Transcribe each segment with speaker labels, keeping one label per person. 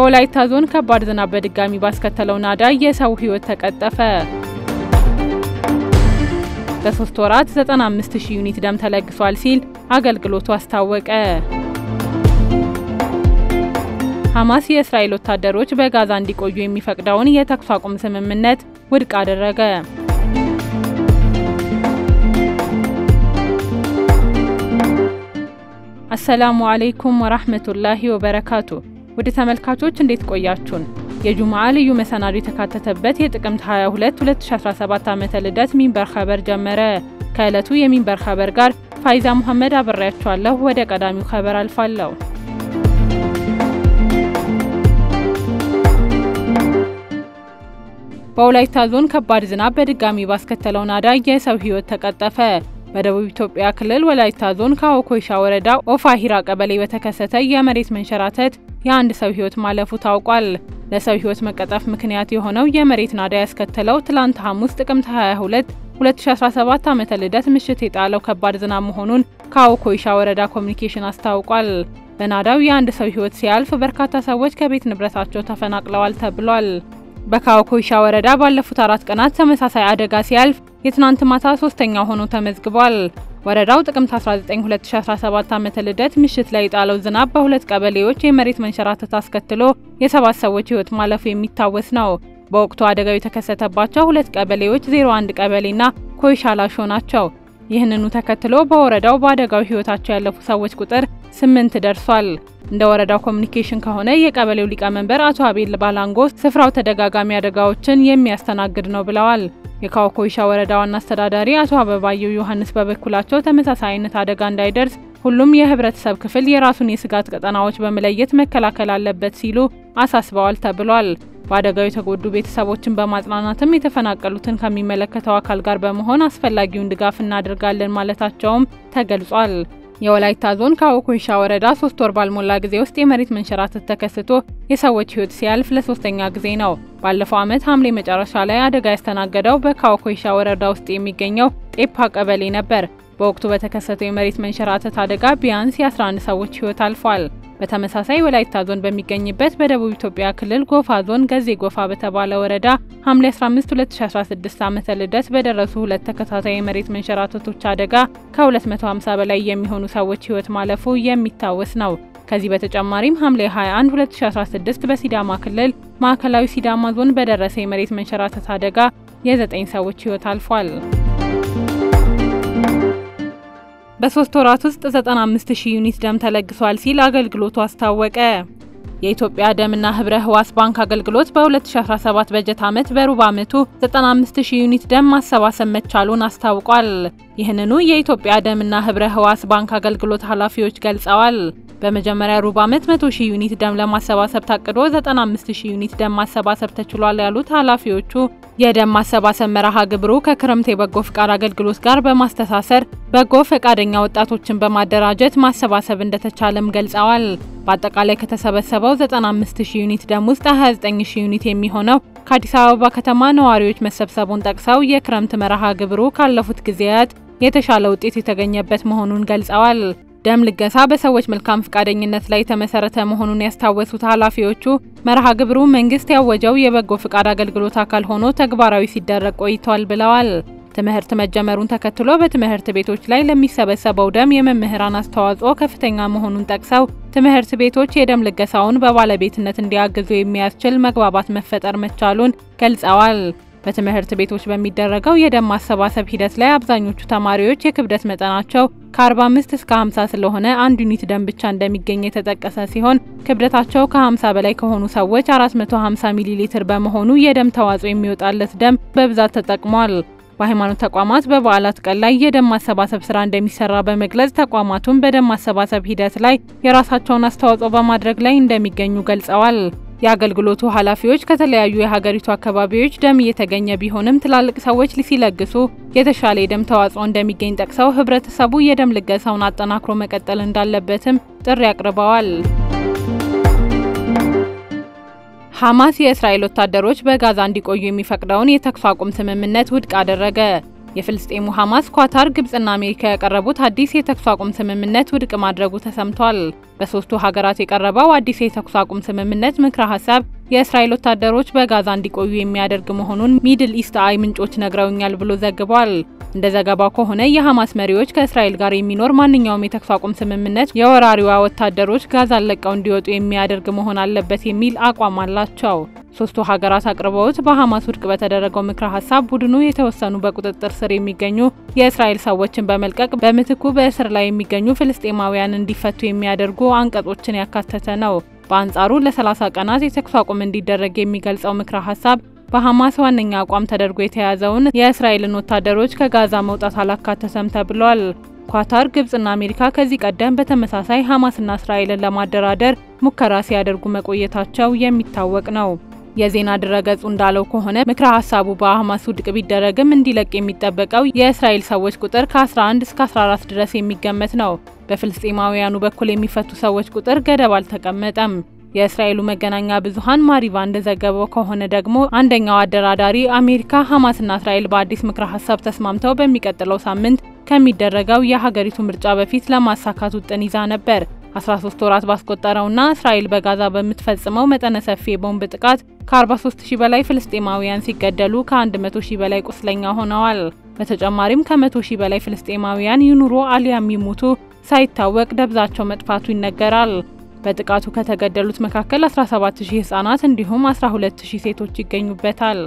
Speaker 1: በወላይታ ዞን ከባድ ዝናብ በድጋሚ ባስከተለው ናዳ የሰው ሕይወት ተቀጠፈ። በሶስት ወራት 95 ሺህ ዩኒት ደም ተለግሷል ሲል አገልግሎቱ አስታወቀ። ሐማስ የእስራኤል ወታደሮች በጋዛ እንዲቆዩ የሚፈቅደውን የተኩስ አቁም ስምምነት ውድቅ አደረገ። አሰላሙ አለይኩም ወራህመቱላሂ ወበረካቱ። ውድ ተመልካቾች እንዴት ቆያችሁን? የጁምዓ ልዩ መሰናዶ የተካተተበት የጥቅምት 22 2017 ዓመተ ልደት ሚንበር ኸበር ጀመረ። ከዕለቱ የሚንበር ኸበር ጋር ፋይዛ ሙሐመድ አብሬያችኋለሁ። ወደ ቀዳሚው ኸበር አልፋለሁ። በወላይታ ዞን ከባድ ዝናብ በድጋሚ ባስከተለው ናዳ የሰው ሕይወት ተቀጠፈ። በደቡብ ኢትዮጵያ ክልል ወላይታ ዞን ካወኮይሻ ወረዳ ኦፋሂራ ቀበሌ በተከሰተ የመሬት መንሸራተት የአንድ ሰው ሕይወት ማለፉ ታውቋል። ለሰው ሕይወት መቀጠፍ ምክንያት የሆነው የመሬት ናዳ ያስከተለው ትላንት ሐሙስ ጥቅምት 22 2017 ዓመተ ልደት ምሽት የጣለው ከባድ ዝናብ መሆኑን ካወኮይሻ ወረዳ ኮሚኒኬሽን አስታውቋል። በናዳው የአንድ ሰው ሕይወት ሲያልፍ በርካታ ሰዎች ከቤት ንብረታቸው ተፈናቅለዋል ተብሏል። በካወኮይሻ ወረዳ ባለፉት አራት ቀናት ተመሳሳይ አደጋ ሲያልፍ የትናንት ማታ ሶስተኛ ሆኖ ተመዝግቧል። ወረዳው ጥቅምት 19 2017 ዓመተ ልደት ምሽት ላይ የጣለው ዝናብ በሁለት ቀበሌዎች የመሬት መንሸራተት አስከትሎ የሰባት ሰዎች ሕይወት ማለፉ የሚታወስ ነው። በወቅቱ አደጋው የተከሰተባቸው ሁለት ቀበሌዎች 01 ቀበሌና ኮይሻ ላሾ ናቸው። ይህንኑ ተከትሎ በወረዳው በአደጋው ሕይወታቸው ያለፉ ሰዎች ቁጥር ስምንት ደርሷል። እንደ ወረዳው ኮሚኒኬሽን ከሆነ የቀበሌው ሊቀመንበር አቶ አቤል ባላንጎ ስፍራው ተደጋጋሚ አደጋዎችን የሚያስተናግድ ነው ብለዋል። የካወኮይሻ ወረዳ ዋና አስተዳዳሪ አቶ አበባየው ዮሐንስ በበኩላቸው ተመሳሳይ አይነት አደጋ እንዳይደርስ ሁሉም የህብረተሰብ ክፍል የራሱን የስጋት ቀጠናዎች በመለየት መከላከል አለበት ሲሉ አሳስበዋል ተብሏል። በአደጋው የተጎዱ ቤተሰቦችን በማጽናናትም የተፈናቀሉትን ከሚመለከተው አካል ጋር በመሆን አስፈላጊውን ድጋፍ እናደርጋለን ማለታቸውም ተገልጿል። የወላይታ ዞን ካወኮይሻ ወረዳ ሶስት ወር ባልሞላ ጊዜ ውስጥ የመሬት መንሸራተት ተከስቶ የሰዎች ህይወት ሲያልፍ ለሶስተኛ ጊዜ ነው። ባለፈው ዓመት ሐምሌ መጨረሻ ላይ አደጋ ያስተናገደው በካወኮይሻ ወረዳ ውስጥ የሚገኘው ጤፓ ቀበሌ ነበር። በወቅቱ በተከሰተው የመሬት መንሸራተት አደጋ ቢያንስ የ11 ሰዎች ህይወት አልፏል። በተመሳሳይ ወላይታ ዞን በሚገኝበት በደቡብ ኢትዮጵያ ክልል ጎፋ ዞን ገዜ ጎፋ በተባለ ወረዳ ሐምሌ 15 2016 ዓመተ ልደት በደረሱ ሁለት ተከታታይ የመሬት መንሸራተቶች አደጋ ከ250 በላይ የሚሆኑ ሰዎች ህይወት ማለፉ የሚታወስ ነው። ከዚህ በተጨማሪም ሐምሌ 21 2016 በሲዳማ ክልል ማዕከላዊ ሲዳማ ዞን በደረሰ የመሬት መንሸራተት አደጋ የዘጠኝ ሰዎች ህይወት አልፏል። በሶስት ወራት ውስጥ 95 ሺህ ዩኒት ደም ተለግሷል ሲል አገልግሎቱ አስታወቀ። የኢትዮጵያ ደምና ህብረ ህዋስ ባንክ አገልግሎት በ2017 በጀት ዓመት በሩብ ዓመቱ 95 ሺህ ዩኒት ደም ማሰባሰብ መቻሉን አስታውቋል። ይህንኑ የኢትዮጵያ ደምና ህብረ ህዋስ ባንክ አገልግሎት ኃላፊዎች ገልጸዋል። በመጀመሪያ ሩብ ዓመት 100 ሺህ ዩኒት ደም ለማሰባሰብ ታቅዶ 95 ሺህ ዩኒት ደም ማሰባሰብ ተችሏል ያሉት ኃላፊዎቹ የደም ማሰባሰብ መርሃ ግብሩ ከክረምት የበጎ ፍቃድ አገልግሎት ጋር በማስተሳሰር በጎ ፈቃደኛ ወጣቶችን በማደራጀት ማሰባሰብ እንደተቻለም ገልጸዋል። በአጠቃላይ ከተሰበሰበው 95 ሺህ ዩኒት ደም ውስጥ 29 ሺህ ዩኒት የሚሆነው ከአዲስ አበባ ከተማ ነዋሪዎች መሰብሰቡን ጠቅሰው የክረምት መርሃ ግብሩ ካለፉት ጊዜያት የተሻለ ውጤት የተገኘበት መሆኑን ገልጸዋል። ደም ልገሳ በሰዎች መልካም ፈቃደኝነት ላይ የተመሰረተ መሆኑን ያስታወሱት ኃላፊዎቹ መርሃ ግብሩ መንግስት ያወጀው የበጎ ፍቃድ አገልግሎት አካል ሆኖ ተግባራዊ ሲደረግ ቆይቷል ብለዋል። ትምህርት መጀመሩን ተከትሎ በትምህርት ቤቶች ላይ ለሚሰበሰበው ደም የመምህራን አስተዋጽኦ ከፍተኛ መሆኑን ጠቅሰው ትምህርት ቤቶች የደም ልገሳውን በባለቤትነት እንዲያግዙ የሚያስችል መግባባት መፈጠር መቻሉን ገልጸዋል። በትምህርት ቤቶች በሚደረገው የደም ማሰባሰብ ሂደት ላይ አብዛኞቹ ተማሪዎች የክብደት መጠናቸው ከ45 እስከ 50 ስለሆነ አንድ ዩኒት ደም ብቻ እንደሚገኝ የተጠቀሰ ሲሆን ክብደታቸው ከ50 በላይ ከሆኑ ሰዎች 450 ሚሊ ሊትር በመሆኑ የደም ተዋጽኦ የሚወጣለት ደም በብዛት ተጠቅሟል። በሃይማኖት ተቋማት በበዓላት ቀን ላይ የደም ማሰባሰብ ስራ እንደሚሰራ በመግለጽ ተቋማቱን በደም ማሰባሰብ ሂደት ላይ የራሳቸውን አስተዋጽኦ በማድረግ ላይ እንደሚገኙ ገልጸዋል። የአገልግሎቱ ኃላፊዎች ከተለያዩ የሀገሪቱ አካባቢዎች ደም እየተገኘ ቢሆንም ትላልቅ ሰዎች ሲለግሱ የተሻለ የደም ተዋጽኦ እንደሚገኝ ጠቅሰው ህብረተሰቡ የደም ልገሳውን አጠናክሮ መቀጠል እንዳለበትም ጥሪ አቅርበዋል። ሐማስ የእስራኤል ወታደሮች በጋዛ እንዲቆዩ የሚፈቅደውን የተኩስ አቁም ስምምነት ውድቅ አደረገ። የፍልስጤሙ ሐማስ፣ ኳታር፣ ግብጽና አሜሪካ ያቀረቡት አዲስ የተኩስ አቁም ስምምነት ውድቅ ማድረጉ ተሰምቷል። በሶስቱ ሀገራት የቀረበው አዲስ የተኩስ አቁም ስምምነት ምክረ ሀሳብ የእስራኤል ወታደሮች በጋዛ እንዲቆዩ የሚያደርግ መሆኑን ሚድል ኢስት አይ ምንጮች ነግረውኛል ብሎ ዘግቧል። እንደ ዘገባው ከሆነ የሐማስ መሪዎች ከእስራኤል ጋር የሚኖር ማንኛውም የተኩስ አቁም ስምምነት የወራሪዋ ወታደሮች ጋዛን ለቀው እንዲወጡ የሚያደርግ መሆን አለበት የሚል አቋም አላቸው። ሶስቱ ሀገራት አቅርበውት በሐማስ ውድቅ በተደረገው ምክረ ሀሳብ ቡድኑ የተወሰኑ በቁጥጥር ስር የሚገኙ የእስራኤል ሰዎችን በመልቀቅ በምትኩ በእስር ላይ የሚገኙ ፍልስጤማውያን እንዲፈቱ የሚያደርጉ አንቀጾችን ያካተተ ነው። በአንጻሩ ለ30 ቀናት የተኩስ አቁም እንዲደረግ የሚገልጸው ምክረ ሀሳብ በሐማስ ዋነኛ አቋም ተደርጎ የተያዘውን የእስራኤልን ወታደሮች ከጋዛ መውጣት አላካተተም ተብሏል። ኳታር፣ ግብጽና አሜሪካ ከዚህ ቀደም በተመሳሳይ ሐማስና እስራኤልን ለማደራደር ሙከራ ሲያደርጉ መቆየታቸው የሚታወቅ ነው። የዜና ድረገጹ እንዳለው ከሆነ ምክረ ሀሳቡ በሐማስ ውድቅ ቢደረግም እንዲለቅ የሚጠበቀው የእስራኤል ሰዎች ቁጥር ከ11 እስከ 14 ድረስ የሚገመት ነው። በፍልስጤማውያኑ በኩል የሚፈቱ ሰዎች ቁጥር ገደብ አልተቀመጠም። የእስራኤሉ መገናኛ ብዙኃን ማሪቫ እንደዘገበው ከሆነ ደግሞ አንደኛው አደራዳሪ አሜሪካ ሐማስና እስራኤል በአዲስ ምክረ ሀሳብ ተስማምተው በሚቀጥለው ሳምንት ከሚደረገው የሀገሪቱ ምርጫ በፊት ለማሳካት ውጥን ይዛ ነበር። 13 ወራት ባስቆጠረውና እስራኤል በጋዛ በምትፈጽመው መጠነ ሰፊ የቦምብ ጥቃት ከ43 ሺህ በላይ ፍልስጤማውያን ሲገደሉ ከ100 ሺህ በላይ ቁስለኛ ሆነዋል። በተጨማሪም ከ100 ሺህ በላይ ፍልስጤማውያን ይኑሩ አሊያም ይሙቱ ሳይታወቅ ደብዛቸው መጥፋቱ ይነገራል። በጥቃቱ ከተገደሉት መካከል 17000 ህጻናት እንዲሁም 12000 ሴቶች ይገኙበታል።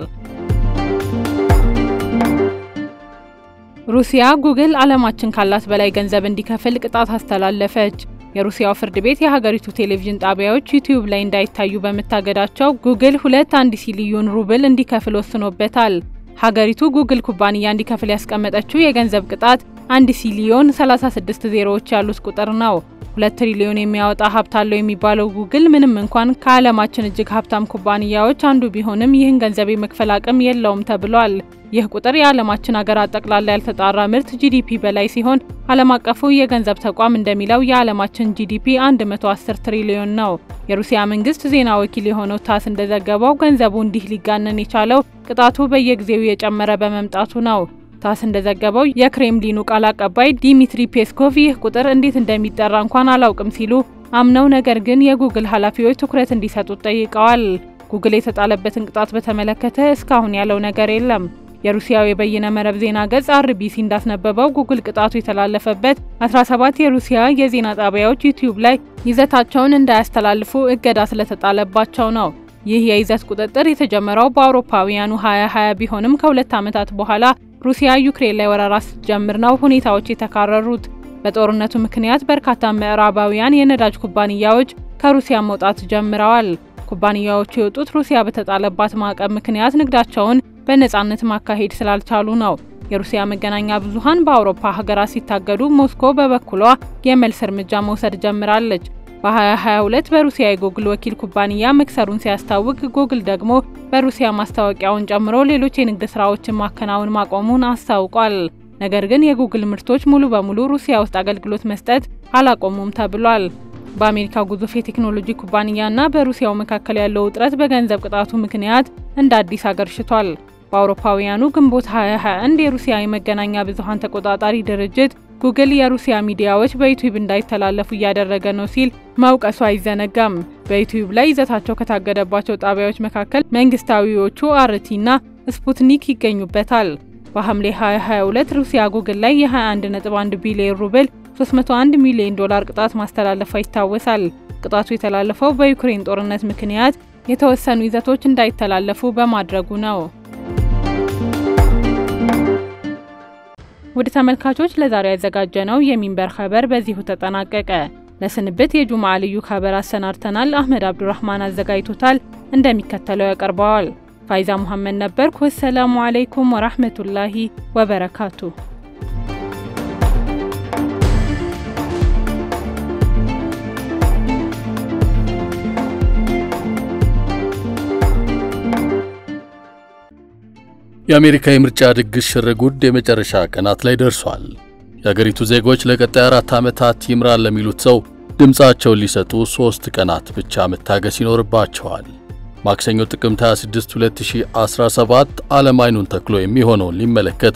Speaker 1: ሩሲያ ጉግል ዓለማችን ካላት በላይ ገንዘብ እንዲከፍል ቅጣት አስተላለፈች። የሩሲያው ፍርድ ቤት የሀገሪቱ ቴሌቪዥን ጣቢያዎች ዩቲዩብ ላይ እንዳይታዩ በመታገዳቸው ጉግል ሁለት አንድ ሲሊዮን ሩብል እንዲከፍል ወስኖበታል። ሀገሪቱ ጉግል ኩባንያ እንዲከፍል ያስቀመጠችው የገንዘብ ቅጣት አንድ ሲሊዮን 36 ዜሮዎች ያሉት ቁጥር ነው። ሁለት ትሪሊዮን የሚያወጣ ሀብት አለው የሚባለው ጉግል ምንም እንኳን ከዓለማችን እጅግ ሀብታም ኩባንያዎች አንዱ ቢሆንም ይህን ገንዘብ የመክፈል አቅም የለውም ተብሏል። ይህ ቁጥር የዓለማችን ሀገራት ጠቅላላ ያልተጣራ ምርት ጂዲፒ በላይ ሲሆን ዓለም አቀፉ የገንዘብ ተቋም እንደሚለው የዓለማችን ጂዲፒ 110 ትሪሊዮን ነው። የሩሲያ መንግስት ዜና ወኪል የሆነው ታስ እንደዘገበው ገንዘቡ እንዲህ ሊጋነን የቻለው ቅጣቱ በየጊዜው የጨመረ በመምጣቱ ነው። ታስ እንደዘገበው የክሬምሊኑ ቃል አቀባይ ዲሚትሪ ፔስኮቭ ይህ ቁጥር እንዴት እንደሚጠራ እንኳን አላውቅም ሲሉ አምነው ነገር ግን የጉግል ኃላፊዎች ትኩረት እንዲሰጡት ጠይቀዋል። ጉግል የተጣለበትን ቅጣት በተመለከተ እስካሁን ያለው ነገር የለም። የሩሲያው የበይነ መረብ ዜና ገጽ አርቢሲ እንዳስነበበው ጉግል ቅጣቱ የተላለፈበት 17 የሩሲያ የዜና ጣቢያዎች ዩቲዩብ ላይ ይዘታቸውን እንዳያስተላልፉ እገዳ ስለተጣለባቸው ነው። ይህ የይዘት ቁጥጥር የተጀመረው በአውሮፓውያኑ 2020 ቢሆንም ከሁለት ዓመታት በኋላ ሩሲያ ዩክሬን ላይ ወረራ ስትጀምር ነው ሁኔታዎች የተካረሩት። በጦርነቱ ምክንያት በርካታ ምዕራባውያን የነዳጅ ኩባንያዎች ከሩሲያ መውጣት ጀምረዋል። ኩባንያዎቹ የወጡት ሩሲያ በተጣለባት ማዕቀብ ምክንያት ንግዳቸውን በነጻነት ማካሄድ ስላልቻሉ ነው። የሩሲያ መገናኛ ብዙኃን በአውሮፓ ሀገራት ሲታገዱ፣ ሞስኮ በበኩሏ የመልስ እርምጃ መውሰድ ጀምራለች። በ2022 በሩሲያ የጉግል ወኪል ኩባንያ መክሰሩን ሲያስታውቅ ጉግል ደግሞ በሩሲያ ማስታወቂያውን ጨምሮ ሌሎች የንግድ ስራዎችን ማከናወን ማቆሙን አስታውቋል። ነገር ግን የጉግል ምርቶች ሙሉ በሙሉ ሩሲያ ውስጥ አገልግሎት መስጠት አላቆሙም ተብሏል። በአሜሪካ ግዙፍ የቴክኖሎጂ ኩባንያና በሩሲያው መካከል ያለው ውጥረት በገንዘብ ቅጣቱ ምክንያት እንደ አዲስ አገርሽቷል። በአውሮፓውያኑ ግንቦት 2021 የሩሲያ የመገናኛ ብዙኃን ተቆጣጣሪ ድርጅት ጉግል የሩሲያ ሚዲያዎች በዩቲዩብ እንዳይተላለፉ እያደረገ ነው ሲል መውቀሱ አይዘነጋም። በዩቲዩብ ላይ ይዘታቸው ከታገደባቸው ጣቢያዎች መካከል መንግስታዊዎቹ አርቲና ስፑትኒክ ይገኙበታል። በሐምሌ 2022 ሩሲያ ጉግል ላይ የ21.1 ቢሊዮን ሩብል 301 ሚሊዮን ዶላር ቅጣት ማስተላለፏ ይታወሳል። ቅጣቱ የተላለፈው በዩክሬን ጦርነት ምክንያት የተወሰኑ ይዘቶች እንዳይተላለፉ በማድረጉ ነው። ውድ ተመልካቾች ለዛሬ ያዘጋጀነው የሚንበር ኸበር በዚሁ ተጠናቀቀ። ለስንብት የጁምዓ ልዩ ኸበር አሰናድተናል። አህመድ አብዱራህማን አዘጋጅቶታል፣ እንደሚከተለው ያቀርበዋል። ፋይዛ ሙሐመድ ነበርኩ። ወሰላሙ አለይኩም ወራህመቱላሂ ወበረካቱ።
Speaker 2: የአሜሪካ የምርጫ ድግስ ሽርጉድ የመጨረሻ ቀናት ላይ ደርሷል። የአገሪቱ ዜጎች ለቀጣይ አራት ዓመታት ይምራል ለሚሉት ሰው ድምፃቸውን ሊሰጡ ሦስት ቀናት ብቻ መታገስ ይኖርባቸዋል። ማክሰኞ ጥቅምት 26 2017 ዓለም አይኑን ተክሎ የሚሆነውን ሊመለከት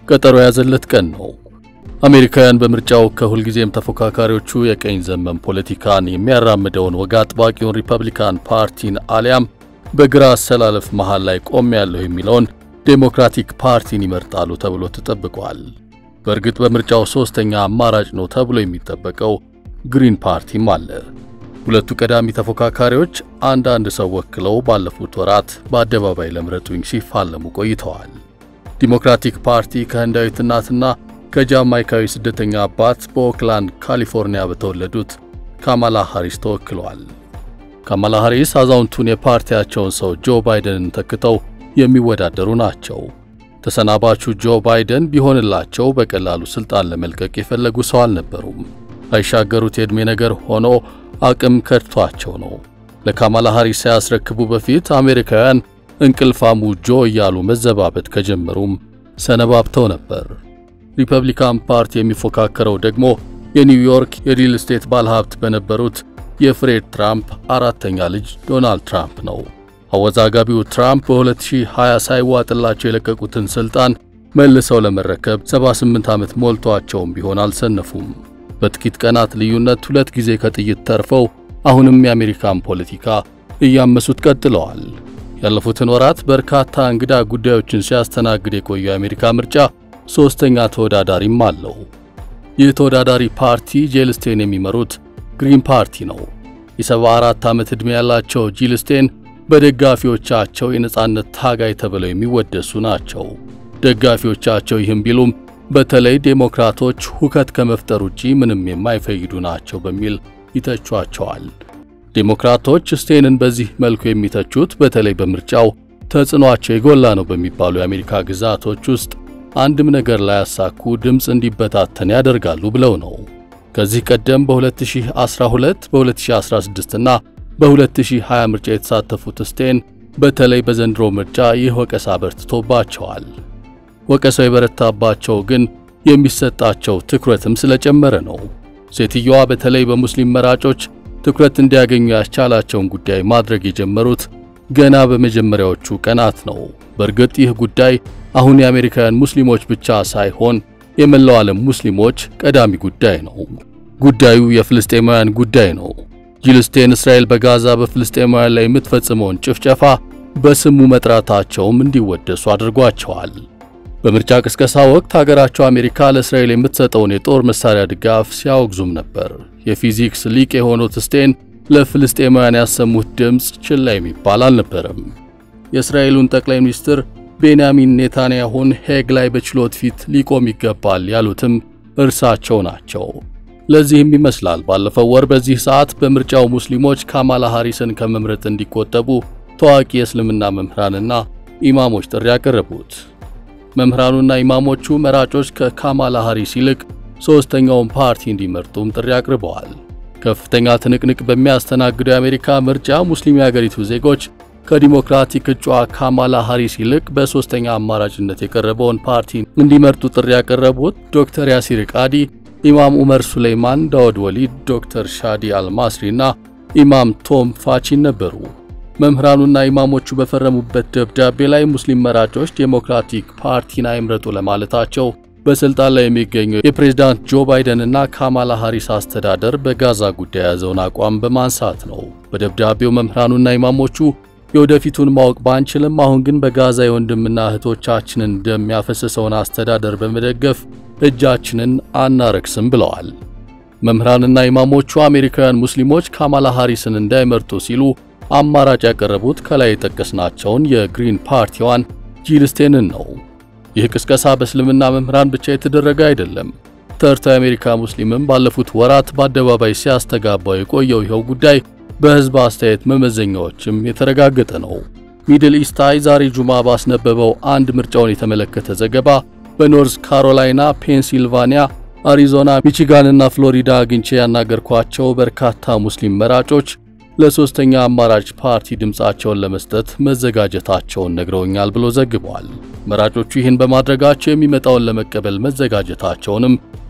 Speaker 2: ቀጠሮ የያዘለት ቀን ነው። አሜሪካውያን በምርጫው ከሁልጊዜም ተፎካካሪዎቹ የቀኝ ዘመም ፖለቲካን የሚያራምደውን ወግ አጥባቂውን ሪፐብሊካን ፓርቲን አሊያም በግራ አሰላለፍ መሃል ላይ ቆም ያለሁ የሚለውን ዴሞክራቲክ ፓርቲን ይመርጣሉ ተብሎ ተጠብቋል። በእርግጥ በምርጫው ሶስተኛ አማራጭ ነው ተብሎ የሚጠበቀው ግሪን ፓርቲም አለ። ሁለቱ ቀዳሚ ተፎካካሪዎች አንዳንድ ሰው ወክለው ባለፉት ወራት በአደባባይ ለምረጡኝ ሲፋለሙ ቆይተዋል። ዲሞክራቲክ ፓርቲ ከህንዳዊት እናትና ከጃማይካዊ ስደተኛ አባት በኦክላንድ ካሊፎርኒያ በተወለዱት ካማላ ሃሪስ ተወክለዋል። ካማላ ሃሪስ አዛውንቱን የፓርቲያቸውን ሰው ጆ ባይደንን ተክተው የሚወዳደሩ ናቸው። ተሰናባቹ ጆ ባይደን ቢሆንላቸው በቀላሉ ስልጣን ለመልቀቅ የፈለጉ ሰው አልነበሩም። አይሻገሩት የዕድሜ ነገር ሆኖ አቅም ከድቷቸው ነው። ለካማላ ሃሪስ ሳያስረክቡ በፊት አሜሪካውያን እንቅልፋሙ ጆ እያሉ መዘባበት ከጀመሩም ሰነባብተው ነበር። ሪፐብሊካን ፓርቲ የሚፎካከረው ደግሞ የኒውዮርክ የሪል ስቴት ባለሀብት በነበሩት የፍሬድ ትራምፕ አራተኛ ልጅ ዶናልድ ትራምፕ ነው። አወዛጋቢው ትራምፕ በ2020 ሳይዋጥላቸው የለቀቁትን ስልጣን መልሰው ለመረከብ 78 ዓመት ሞልቷቸውም ቢሆን አልሰነፉም። በጥቂት ቀናት ልዩነት ሁለት ጊዜ ከጥይት ተርፈው አሁንም የአሜሪካን ፖለቲካ እያመሱት ቀጥለዋል። ያለፉትን ወራት በርካታ እንግዳ ጉዳዮችን ሲያስተናግድ የቆየው የአሜሪካ ምርጫ ሶስተኛ ተወዳዳሪም አለው። ይህ ተወዳዳሪ ፓርቲ ጂል ስቴን የሚመሩት ግሪን ፓርቲ ነው። የ74 ዓመት ዕድሜ ያላቸው ጂል ስቴን በደጋፊዎቻቸው የነጻነት ታጋይ ተብለው የሚወደሱ ናቸው። ደጋፊዎቻቸው ይህም ቢሉም በተለይ ዴሞክራቶች ሁከት ከመፍጠር ውጪ ምንም የማይፈይዱ ናቸው በሚል ይተቿቸዋል። ዴሞክራቶች ስቴንን በዚህ መልኩ የሚተቹት በተለይ በምርጫው ተጽዕኗቸው የጎላ ነው በሚባሉ የአሜሪካ ግዛቶች ውስጥ አንድም ነገር ላያሳኩ ድምፅ እንዲበታተን ያደርጋሉ ብለው ነው። ከዚህ ቀደም በ2012 በ2016 እና በ2020 ምርጫ የተሳተፉት ስቴን በተለይ በዘንድሮ ምርጫ ይህ ወቀሳ በርትቶባቸዋል። ወቀሳው የበረታባቸው ግን የሚሰጣቸው ትኩረትም ስለጨመረ ነው። ሴትየዋ በተለይ በሙስሊም መራጮች ትኩረት እንዲያገኙ ያስቻላቸውን ጉዳይ ማድረግ የጀመሩት ገና በመጀመሪያዎቹ ቀናት ነው። በእርግጥ ይህ ጉዳይ አሁን የአሜሪካውያን ሙስሊሞች ብቻ ሳይሆን የመላው ዓለም ሙስሊሞች ቀዳሚ ጉዳይ ነው። ጉዳዩ የፍልስጤማውያን ጉዳይ ነው። ጂል ስቴን እስራኤል በጋዛ በፍልስጤማውያን ላይ የምትፈጽመውን ጭፍጨፋ በስሙ መጥራታቸውም እንዲወደሱ አድርጓቸዋል። በምርጫ ቅስቀሳ ወቅት ሀገራቸው አሜሪካ ለእስራኤል የምትሰጠውን የጦር መሳሪያ ድጋፍ ሲያወግዙም ነበር። የፊዚክስ ሊቅ የሆኑት ስቴን ለፍልስጤማውያን ያሰሙት ድምፅ ችላ የሚባል አልነበረም። የእስራኤሉን ጠቅላይ ሚኒስትር ቤንያሚን ኔታንያሁን ሄግ ላይ በችሎት ፊት ሊቆም ይገባል ያሉትም እርሳቸው ናቸው። ለዚህም ይመስላል ባለፈው ወር በዚህ ሰዓት በምርጫው ሙስሊሞች ካማላ ሃሪስን ከመምረጥ እንዲቆጠቡ ታዋቂ የእስልምና መምህራንና ኢማሞች ጥሪ ያቀረቡት። መምህራኑና ኢማሞቹ መራጮች ከካማላ ሃሪስ ይልቅ ሦስተኛውን ፓርቲ እንዲመርጡም ጥሪ አቅርበዋል። ከፍተኛ ትንቅንቅ በሚያስተናግደው የአሜሪካ ምርጫ ሙስሊም የአገሪቱ ዜጎች ከዲሞክራቲክ እጩዋ ካማላ ሃሪስ ይልቅ በሦስተኛ አማራጭነት የቀረበውን ፓርቲ እንዲመርጡ ጥሪ ያቀረቡት ዶክተር ያሲር ቃዲ፣ ኢማም ዑመር ሱሌይማን፣ ዳውድ ወሊድ፣ ዶክተር ሻዲ አልማስሪ እና ኢማም ቶም ፋቺን ነበሩ። መምህራኑና ኢማሞቹ በፈረሙበት ደብዳቤ ላይ ሙስሊም መራጮች ዴሞክራቲክ ፓርቲን አይምረጡ ለማለታቸው በስልጣን ላይ የሚገኘው የፕሬዝዳንት ጆ ባይደን እና ካማላ ሃሪስ አስተዳደር በጋዛ ጉዳይ የያዘውን አቋም በማንሳት ነው። በደብዳቤው መምህራኑና ኢማሞቹ የወደፊቱን ማወቅ ባንችልም አሁን ግን በጋዛ የወንድምና እህቶቻችንን ደም ያፈሰሰውን አስተዳደር በመደገፍ እጃችንን አናረክስም ብለዋል። መምህራንና ኢማሞቹ አሜሪካውያን ሙስሊሞች ካማላ ሃሪስን እንዳይመርጡ ሲሉ አማራጭ ያቀረቡት ከላይ የጠቀስናቸውን የግሪን ፓርቲዋን ጂል ስቴንን ነው። ይህ ቅስቀሳ በእስልምና መምህራን ብቻ የተደረገ አይደለም። ተርታ የአሜሪካ ሙስሊምም ባለፉት ወራት በአደባባይ ሲያስተጋባው የቆየው ይኸው ጉዳይ በሕዝብ አስተያየት መመዘኛዎችም የተረጋገጠ ነው። ሚድል ኢስት አይ ዛሬ ጁማ ባስነበበው አንድ ምርጫውን የተመለከተ ዘገባ በኖርዝ ካሮላይና፣ ፔንሲልቫኒያ፣ አሪዞና፣ ሚቺጋንና ፍሎሪዳ አግኝቼ ያናገርኳቸው በርካታ ሙስሊም መራጮች ለሶስተኛ አማራጭ ፓርቲ ድምፃቸውን ለመስጠት መዘጋጀታቸውን ነግረውኛል ብሎ ዘግቧል። መራጮቹ ይህን በማድረጋቸው የሚመጣውን ለመቀበል መዘጋጀታቸውንም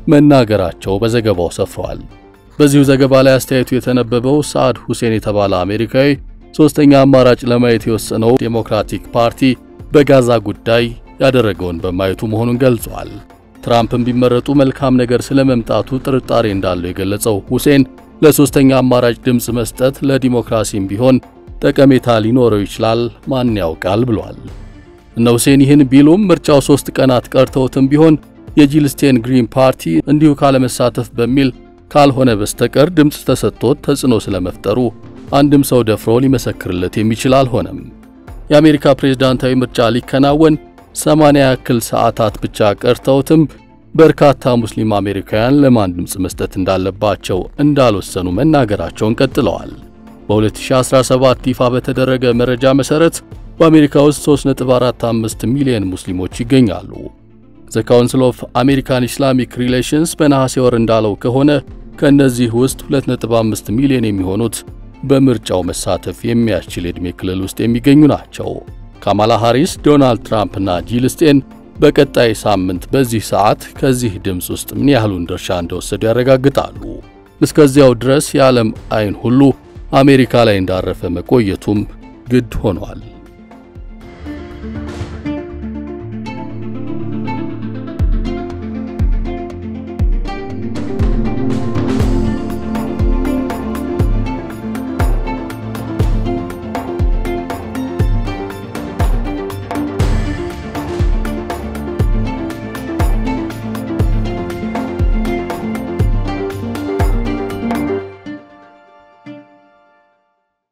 Speaker 2: መናገራቸው በዘገባው ሰፍሯል። በዚሁ ዘገባ ላይ አስተያየቱ የተነበበው ሰዓድ ሁሴን የተባለ አሜሪካዊ ሶስተኛ አማራጭ ለማየት የወሰነው ዴሞክራቲክ ፓርቲ በጋዛ ጉዳይ ያደረገውን በማየቱ መሆኑን ገልጿል። ትራምፕም ቢመረጡ መልካም ነገር ስለመምጣቱ ጥርጣሬ እንዳለው የገለጸው ሁሴን ለሶስተኛ አማራጭ ድምፅ መስጠት ለዲሞክራሲም ቢሆን ጠቀሜታ ሊኖረው ይችላል፣ ማን ያውቃል ብሏል። እነ ሁሴን ይህን ቢሉም ምርጫው ሶስት ቀናት ቀርተውትም ቢሆን የጂል ስቴን ግሪን ፓርቲ እንዲሁ ካለመሳተፍ በሚል ካልሆነ በስተቀር ድምፅ ተሰጥቶት ተጽዕኖ ስለመፍጠሩ አንድም ሰው ደፍሮ ሊመሰክርለት የሚችል አልሆነም። የአሜሪካ ፕሬዝዳንታዊ ምርጫ ሊከናወን 80 ያክል ሰዓታት ብቻ ቀርተውትም በርካታ ሙስሊም አሜሪካውያን ለማን ድምፅ መስጠት እንዳለባቸው እንዳልወሰኑ መናገራቸውን ቀጥለዋል። በ2017 ይፋ በተደረገ መረጃ መሠረት በአሜሪካ ውስጥ 3.45 ሚሊዮን ሙስሊሞች ይገኛሉ። ዘ ካውንስል ኦፍ አሜሪካን ኢስላሚክ ሪሌሽንስ በነሐሴ ወር እንዳለው ከሆነ ከእነዚህ ውስጥ 2.5 ሚሊዮን የሚሆኑት በምርጫው መሳተፍ የሚያስችል የዕድሜ ክልል ውስጥ የሚገኙ ናቸው። ካማላ ሃሪስ፣ ዶናልድ ትራምፕ እና ጂል ስቴን በቀጣይ ሳምንት በዚህ ሰዓት ከዚህ ድምፅ ውስጥ ምን ያህሉን ድርሻ እንደወሰዱ ያረጋግጣሉ። እስከዚያው ድረስ የዓለም አይን ሁሉ አሜሪካ ላይ እንዳረፈ መቆየቱም ግድ ሆኗል።